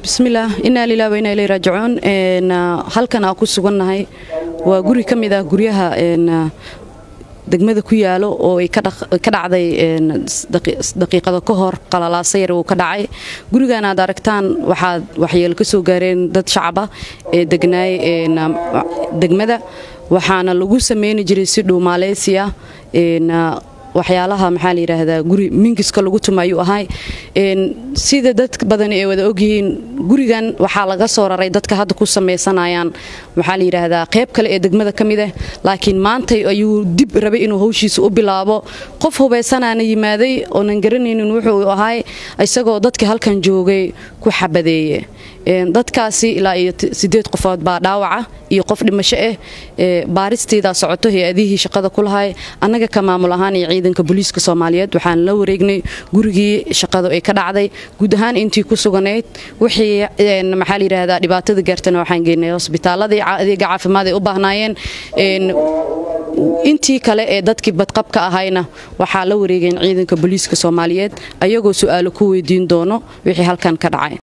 bismillaah inaa lilah wa inaa ilay raajicuun halkan aan ku sugannahay waa guri ka mid ah guryaha degmada ku yaalo oo ay ka dhacday daqiiqada ka hor qalalaasa yar uu ka dhacay gurigan aad aragtaan waxaad waxyeelo ka soo gaareen dad shacaba ee degnaay degmada waxaana lagu sameyni jiray si dhuumaaleysi ah waxyaalaha maxaa la yidhaahdaa guri mingiska lagu tumayuu ahay sida dad badan ay wada ogyihiin gurigan waxaa laga soo raray dadka hadda ku samaysanayaan maxaa la yidhaahdaa qayb kale ee degmada ka mid ah laakiin maantay ayuu dib rabay inuu hawshiisa u bilaabo qof hubaysanaana yimaaday oonan garanaynin wuxuu ahay isagoo dadkii halkan joogay ku xabadeeye dadkaasi ilaa iyo sideed qofood baa dhaawaca iyo qof dhimasho ah baaristeedaa socoto hay-adihii shaqada ku lahay annaga ka maamul ahaan iyo ciidanka booliiska soomaaliyeed waxaan la wareegnay gurigii shaqadu ay ka dhacday guud ahaan intii ku suganayd wixii maxaa layidhaahdaa dhibaatada gaartana waxaan geynay hosbitaaladii adeega caafimaad ay u baahnaayeen intii kale ee dadkii badqabka ahayna waxaa la wareegeen ciidanka booliiska soomaaliyeed ayagoo su-aalo ku weydiin doono wixii halkan ka dhacay